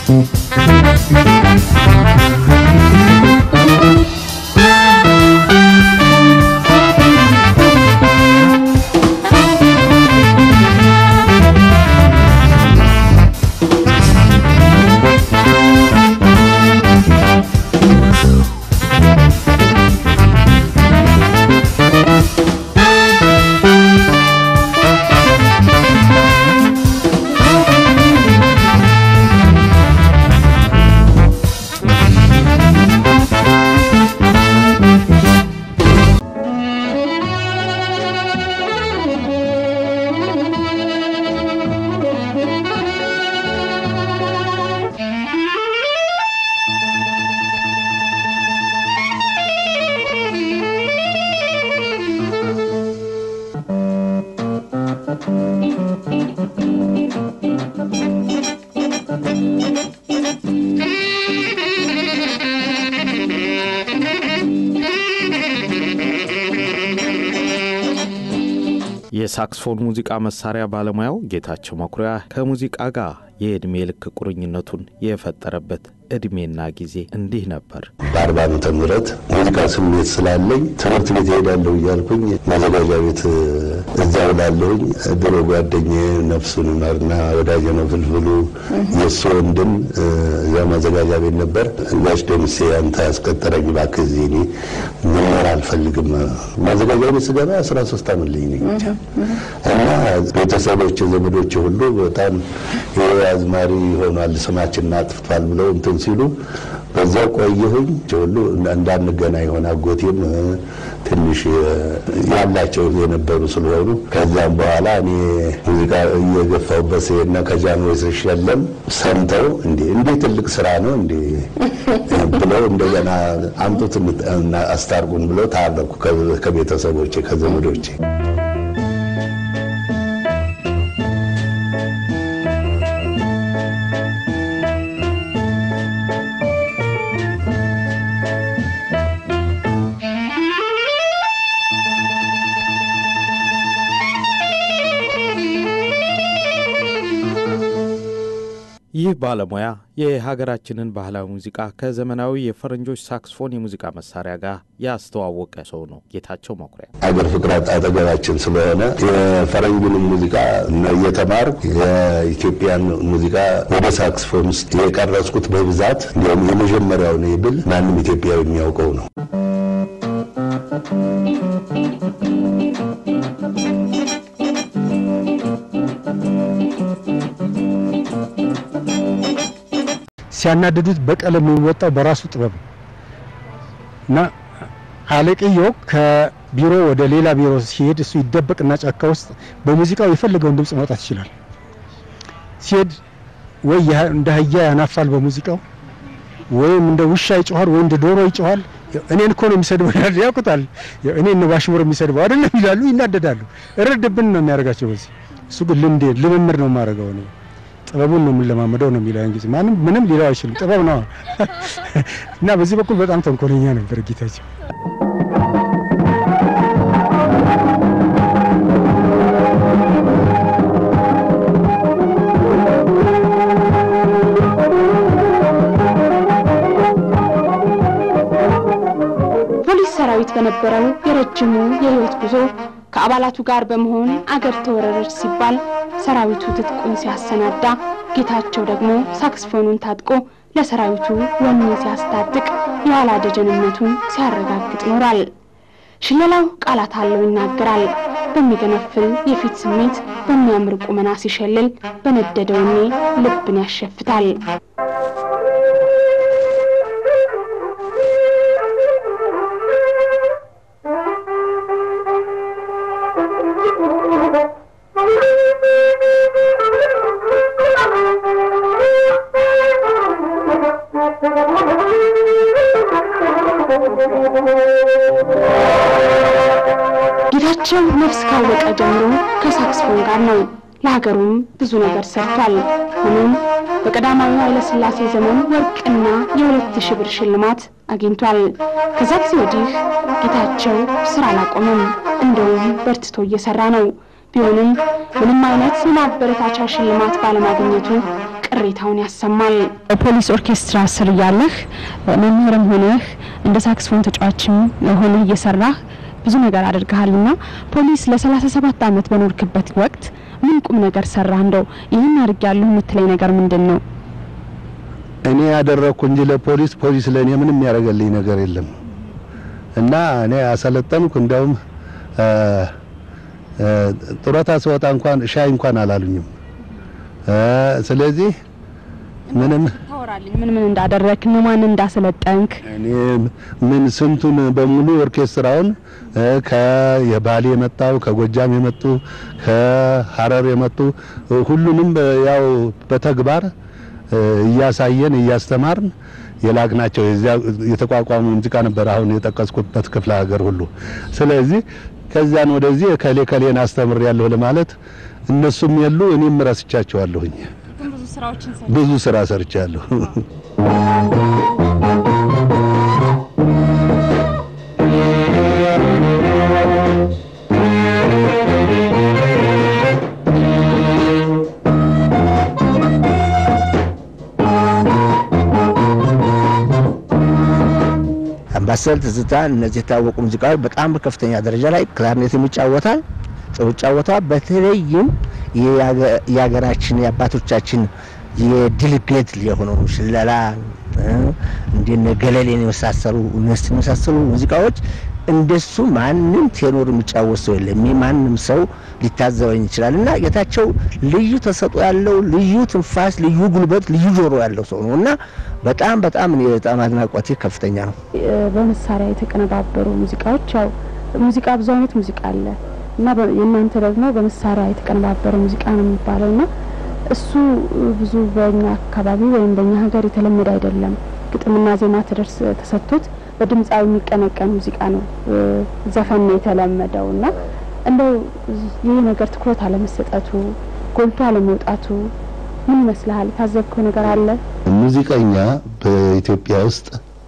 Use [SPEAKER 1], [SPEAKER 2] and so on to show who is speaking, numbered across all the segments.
[SPEAKER 1] የሳክስፎን ሙዚቃ መሳሪያ ባለሙያው ጌታቸው መኩሪያ ከሙዚቃ ጋር የዕድሜ ልክ ቁርኝነቱን የፈጠረበት ዕድሜና ጊዜ እንዲህ ነበር።
[SPEAKER 2] በአርባ ዓመተ ምህረት ሙዚቃ ስሜት ስላለኝ ትምህርት ቤት እሄዳለሁ እያልኩኝ ማዘጋጃ ቤት እዛው ላለሁኝ ድሮ ጓደኛዬ ነፍሱን ይማርና ወዳጄ ነው ፍልፍሉ የእሱ ወንድም እዛ ማዘጋጃ ቤት ነበር። ጋሽ ደምሴ አንተ አስቀጠረኝ እባክህ እዚህ እኔ መኖር አልፈልግም። ማዘጋጃ ቤት ስገባ አስራ ሶስት ዓመት ልኝ ነኝ እና ቤተሰቦች ዘመዶች ሁሉ በጣም ይሄ አዝማሪ ሆኗል ስማችንን አጥፍቷል ብለው እንትን ሲሉ በዛው ቆየሁኝ። ሁሉ እንዳንገናኝ የሆነ አጎቴም ትንሽ ያላቸው የነበሩ ስለሆኑ ከዛም በኋላ እኔ ሙዚቃ እየገፋሁበት ሲሄድና ከጃንሆይ ስሸለም ሰምተው እንዴ እንዴ ትልቅ ስራ ነው እንዴ ብለው እንደገና አምጡት አስታርቁን ብለው ታረኩ ከቤተሰቦቼ ከዘመዶቼ።
[SPEAKER 1] ይህ ባለሙያ የሀገራችንን ባህላዊ ሙዚቃ ከዘመናዊ የፈረንጆች ሳክስፎን የሙዚቃ መሳሪያ ጋር ያስተዋወቀ ሰው ነው። ጌታቸው መኩሪያ
[SPEAKER 2] አገር ፍቅር አጠገባችን ስለሆነ የፈረንጁንም ሙዚቃ እየተማር የኢትዮጵያን ሙዚቃ ወደ ሳክስፎን ውስጥ የቀረጽኩት በብዛት እንዲሁም የመጀመሪያውን ብል ማንም ኢትዮጵያዊ የሚያውቀው ነው።
[SPEAKER 3] ሲያናድዱት በቀለም የሚወጣው በራሱ ጥበብ ነው እና አለቅየው ከቢሮ ወደ ሌላ ቢሮ ሲሄድ እሱ ይደበቅና ጫካ ውስጥ በሙዚቃው የፈለገውን ድምፅ ማውጣት ይችላል። ሲሄድ ወይ እንደ አህያ ያናፋል በሙዚቃው ወይም እንደ ውሻ ይጮኋል፣ ወይ እንደ ዶሮ ይጮኋል። እኔን እኮ ነው የሚሰድበው ይላሉ። ያውቁታል። እኔ ነው ባሽሙር የሚሰድበው አይደለም ይላሉ፣ ይናደዳሉ። እረድብን ነው የሚያደርጋቸው። በዚህ እሱ ግን ልምዴ ልምምድ ነው የማደርገው እኔ ጥበቡን ነው የምንለማመደው ነው የሚለው ጊዜ ማንም ምንም ሊለው አይችልም። ጥበብ ነው እና በዚህ በኩል በጣም ተንኮለኛ ነበር ጌታቸው።
[SPEAKER 4] ፖሊስ ሰራዊት በነበረው የረጅሙ የህይወት ጉዞ ከአባላቱ ጋር በመሆን አገር ተወረረች ሲባል ሰራዊቱ ትጥቁን ሲያሰናዳ ጌታቸው ደግሞ ሳክስፎኑን ታጥቆ ለሰራዊቱ ወኔ ሲያስታጥቅ የኋላ ደጀንነቱን ሲያረጋግጥ ኖሯል። ሽለላው ቃላት አለው ይናገራል። በሚገነፍል የፊት ስሜት በሚያምር ቁመና ሲሸልል በነደደ ወኔ ልብን ያሸፍታል። ጌታቸው ነፍስ ካወቀ ጀምሮ ከሳክስፎን ጋር ነው። ለሀገሩም ብዙ ነገር ሰርቷል። ሆኖም በቀዳማዊ ኃይለ ሥላሴ ዘመን ወርቅና የሁለት ሺህ ብር ሽልማት አግኝቷል። ከዛ ጊዜ ወዲህ ጌታቸው ስራ አላቆመም። እንደውም በርትቶ እየሰራ ነው። ቢሆንም ምንም አይነት የማበረታቻ ሽልማት ባለማግኘቱ ቅሬታውን ያሰማል። ፖሊስ ኦርኬስትራ ስር እያለህ መምህርም ሆነህ እንደ ሳክስፎን ተጫዋችም ሆነህ እየሰራህ ብዙ ነገር አድርገሃልና ፖሊስ ለሰላሳ ሰባት አመት በኖርክበት ወቅት ምን ቁም ነገር ሰራህ? እንደው ይህን አድርጌያለሁ የምትለኝ ነገር ምንድን ነው?
[SPEAKER 2] እኔ ያደረግኩ እንጂ ለፖሊስ ፖሊስ ለእኔ ምንም ያደረገልኝ ነገር የለም እና እኔ አሰለጠንኩ። እንዲያውም ጡረታ ስወጣ እንኳን ሻይ እንኳን አላሉኝም። ስለዚህ ምንም
[SPEAKER 4] ታወራልኝ ምን ምን እንዳደረግክ ነው ማን እንዳሰለጠንክ
[SPEAKER 2] እኔ ምን ስንቱን በሙሉ ኦርኬስትራውን ከየባሌ የመጣው ከጎጃም የመጡ ከሀረር የመጡ ሁሉንም ያው በተግባር እያሳየን እያስተማርን የላክናቸው የዚያ የተቋቋሙ ሙዚቃ ነበር። አሁን የጠቀስኩበት ክፍለ ሀገር ሁሉ ስለዚህ ከዚያን ወደዚህ ከሌ ከሌን አስተምር ያለሁ ለማለት እነሱም የሉ እኔም ረስቻቸዋለሁኝ። ብዙ ስራ ሰርቻለሁ።
[SPEAKER 5] አምባሰል፣ ትዝታ እነዚህ የታወቁ ሙዚቃዎች በጣም በከፍተኛ ደረጃ ላይ ክላርኔትም ይጫወታል፣ ጥሩ ይጫወታል። በተለይም የሀገራችን የአባቶቻችን የድል ቤት የሆነው ሽለላ እንደነ ገለሌን የመሳሰሉ እነሱን የመሳሰሉ ሙዚቃዎች እንደሱ ማንም ቴኖር የሚጫወት ሰው የለም። ማንም ሰው ሊታዘበኝ ይችላል። እና ጌታቸው ልዩ ተሰጥኦ ያለው ልዩ ትንፋስ፣ ልዩ ጉልበት፣ ልዩ ጆሮ ያለው ሰው ነው እና በጣም በጣም እኔ በጣም አድናቆቴ ከፍተኛ ነው።
[SPEAKER 4] በመሳሪያ የተቀነባበሩ ሙዚቃዎች ያው ሙዚቃ ብዙ አይነት ሙዚቃ አለ እና የእናንተ ደግሞ በመሳሪያ የተቀነባበረ ሙዚቃ ነው የሚባለው እና እሱ ብዙ በእኛ አካባቢ ወይም በእኛ ሀገር የተለመደ አይደለም። ግጥምና ዜማ ተደርስ ተሰጥቶት በድምፃዊ የሚቀነቀን ሙዚቃ ነው ዘፈን ነው የተለመደው እና እንደው ይህ ነገር ትኩረት አለመሰጠቱ ጎልቶ አለመውጣቱ ምን ይመስልሃል? የታዘብከው ነገር አለ?
[SPEAKER 2] ሙዚቀኛ በኢትዮጵያ ውስጥ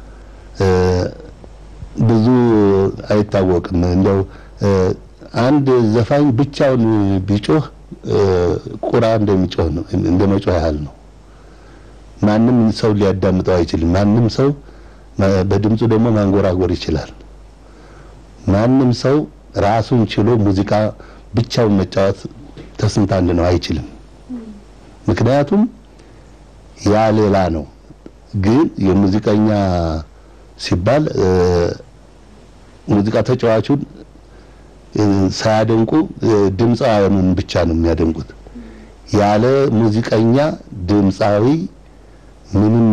[SPEAKER 2] ብዙ አይታወቅም። እንደው አንድ ዘፋኝ ብቻውን ቢጮህ ቁራ እንደሚጮህ ነው፣ እንደ መጮህ ያህል ነው። ማንም ሰው ሊያዳምጠው አይችልም። ማንም ሰው በድምፁ ደግሞ ማንጎራጎር ይችላል። ማንም ሰው ራሱን ችሎ ሙዚቃ ብቻውን መጫወት ተስንት አንድ ነው አይችልም። ምክንያቱም ያ ሌላ ነው። ግን የሙዚቀኛ ሲባል ሙዚቃ ተጫዋቹን ሳያደንቁ ድምፃውያኑን ብቻ ነው የሚያደንቁት። ያለ ሙዚቀኛ ድምፃዊ ምንም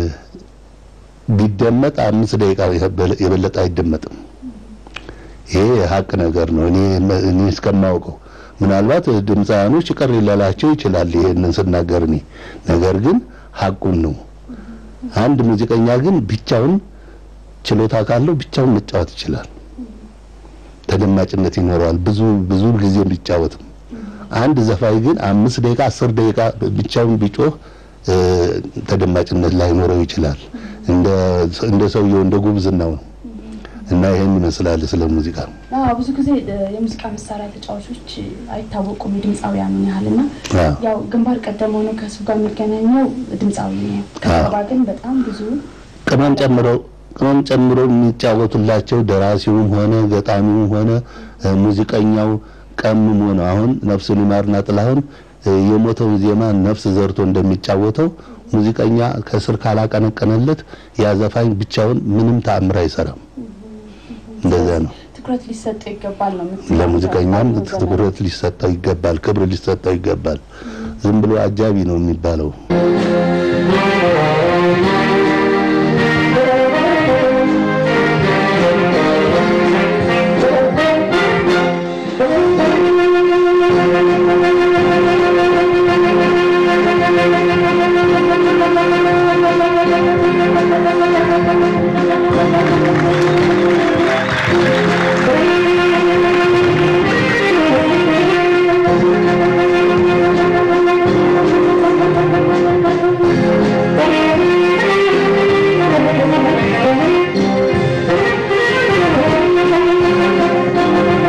[SPEAKER 2] ቢደመጥ አምስት ደቂቃ የበለጠ አይደመጥም። ይሄ ሀቅ ነገር ነው። እኔ እኔ እስከማውቀው ምናልባት ድምፃውያኖች ቅር ሊላቸው ይችላል ይሄንን ስናገር እኔ ነገር ግን ሀቁን ነው። አንድ ሙዚቀኛ ግን ብቻውን ችሎታ ካለው ብቻውን መጫወት ይችላል። ተደማጭነት ይኖረዋል። ብዙ ብዙ ጊዜ ቢጫወትም አንድ ዘፋኝ ግን አምስት ደቂቃ አስር ደቂቃ ብቻውን ቢጮህ ተደማጭነት ላይኖረው ይችላል። እንደ እንደ ሰውየው እንደ ጉብዝናው ነው እና ይሄን ይመስላል ስለ ሙዚቃ።
[SPEAKER 4] አዎ ብዙ ጊዜ የሙዚቃ መሳሪያ ተጫዋቾች አይታወቁም የድምፃውያኑን ያህል እና ያው ግንባር ቀደም ሆኖ ከሱ ጋር የሚገናኘው ድምፃዊ ነው። ከሰባ ግን በጣም ብዙ
[SPEAKER 2] ቅመም ጨምሮ ቅመም ጨምሮ የሚጫወቱላቸው ደራሲውም ሆነ ገጣሚውም ሆነ ሙዚቀኛው ቀምሞ ነው። አሁን ነፍሱን ይማርና ጥላሁን የሞተውን ዜማ ነፍስ ዘርቶ እንደሚጫወተው ሙዚቀኛ ከስር ካላቀነቀነለት ያ ዘፋኝ ብቻውን ምንም ተአምር አይሰራም። እንደዛ ነው።
[SPEAKER 4] ትኩረት ሊሰጠው ይገባል ነው የምትለው?
[SPEAKER 2] ለሙዚቀኛም ትኩረት ሊሰጠው ይገባል፣ ክብር ሊሰጠው ይገባል። ዝም ብሎ አጃቢ ነው የሚባለው።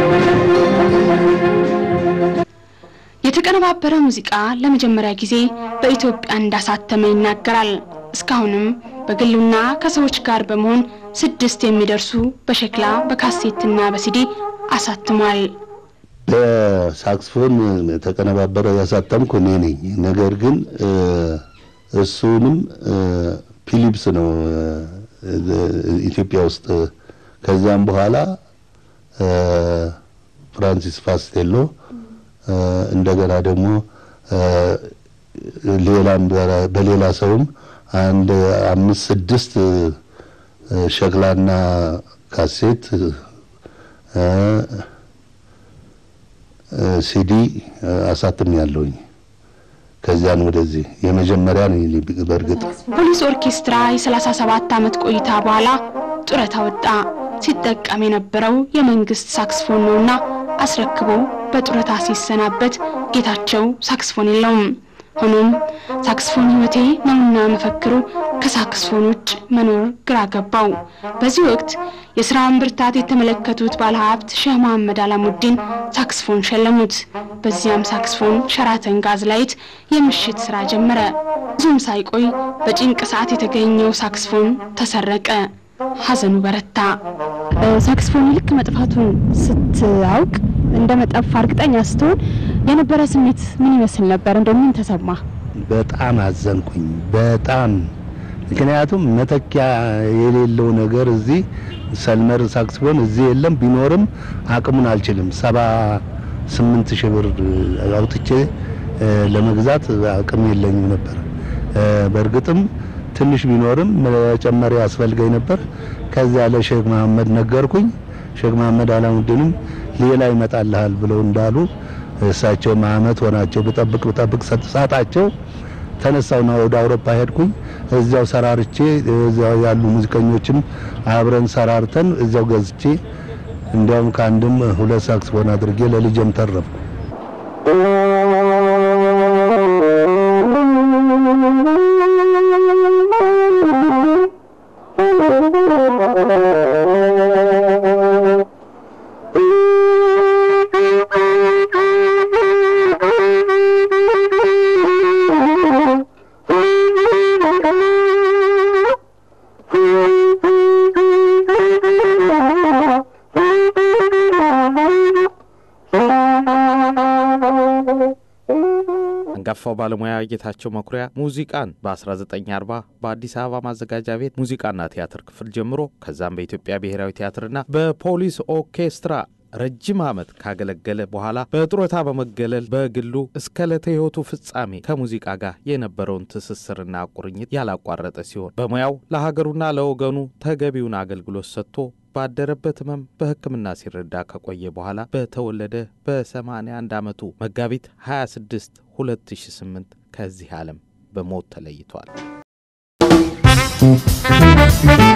[SPEAKER 4] የተቀነባበረ ሙዚቃ ለመጀመሪያ ጊዜ በኢትዮጵያ እንዳሳተመ ይናገራል። እስካሁንም በግሉና ከሰዎች ጋር በመሆን ስድስት የሚደርሱ በሸክላ በካሴትና በሲዲ አሳትሟል።
[SPEAKER 2] በሳክስፎን ተቀነባበረ ያሳተምኩ እኔ ነኝ። ነገር ግን እሱንም ፊሊፕስ ነው ኢትዮጵያ ውስጥ። ከዚያም በኋላ ፍራንሲስ ፋስቴሎ እንደገና ደግሞ ሌላም በሌላ ሰውም አንድ አምስት ስድስት ሸክላና ካሴት ሲዲ አሳትም ያለውኝ ከዚያን ወደዚህ የመጀመሪያ ነው። በእርግጥ
[SPEAKER 4] ፖሊስ ኦርኬስትራ የ37 ዓመት ቆይታ በኋላ ጡረታ ወጣ። ሲጠቀም የነበረው የመንግስት ሳክስፎን ነውና አስረክቦ በጡረታ ሲሰናበት ጌታቸው ሳክስፎን የለውም። ሆኖም ሳክስፎን ሕይወቴ ነውና መፈክሩ ከሳክስፎን ውጭ መኖር ግራ ገባው። በዚህ ወቅት የስራውን ብርታት የተመለከቱት ባለሀብት ሼህ መሐመድ አላሙዲን ሳክስፎን ሸለሙት። በዚያም ሳክስፎን ሸራተን ጋዝ ላይት የምሽት ስራ ጀመረ። ብዙም ሳይቆይ በጭንቅ ሰዓት የተገኘው ሳክስፎን ተሰረቀ። ሀዘኑ በረታ።
[SPEAKER 6] ሳክስፎን ልክ መጥፋቱን ስትአውቅ እንደ መጠፋ እርግጠኛ ስትሆን የነበረ ስሜት ምን ይመስል ነበር? እንደው ምን ተሰማ?
[SPEAKER 2] በጣም አዘንኩኝ። በጣም ምክንያቱም መተኪያ የሌለው ነገር እዚህ ሰልመር ሳክስፎን እዚህ የለም። ቢኖርም አቅሙን አልችልም። ሰባ ስምንት ሺህ ብር አውጥቼ ለመግዛት አቅም የለኝም ነበር። በእርግጥም ትንሽ ቢኖርም መጨመሪያ ያስፈልገኝ ነበር። ከዚያ ለሼክ መሐመድ ነገርኩኝ። ሼክ መሐመድ አላሙዲንም ሌላ ይመጣልሃል ብለው እንዳሉ እሳቸው አመት ሆናቸው ብጠብቅ ብጠብቅ ሳጣቸው ተነሳውና ወደ አውሮፓ ሄድኩኝ። እዚያው ሰራርቼ እዚያው ያሉ ሙዚቀኞችም አብረን ሰራርተን እዚያው ገዝቼ እንዲያውም ከአንድም ሁለት ሳክስፎን አድርጌ ለልጄም ተረፍኩ።
[SPEAKER 1] አንጋፋው ባለሙያ ጌታቸው መኩሪያ ሙዚቃን በ1940 በአዲስ አበባ ማዘጋጃ ቤት ሙዚቃና ቲያትር ክፍል ጀምሮ ከዛም በኢትዮጵያ ብሔራዊ ቲያትርና በፖሊስ ኦርኬስትራ ረጅም ዓመት ካገለገለ በኋላ በጡረታ በመገለል በግሉ እስከ ዕለተ ሕይወቱ ፍጻሜ ከሙዚቃ ጋር የነበረውን ትስስርና ቁርኝት ያላቋረጠ ሲሆን በሙያው ለሀገሩና ለወገኑ ተገቢውን አገልግሎት ሰጥቶ ባደረበት ህመም በሕክምና ሲረዳ ከቆየ በኋላ በተወለደ በ81 ዓመቱ መጋቢት 26 2008 ከዚህ ዓለም በሞት ተለይቷል።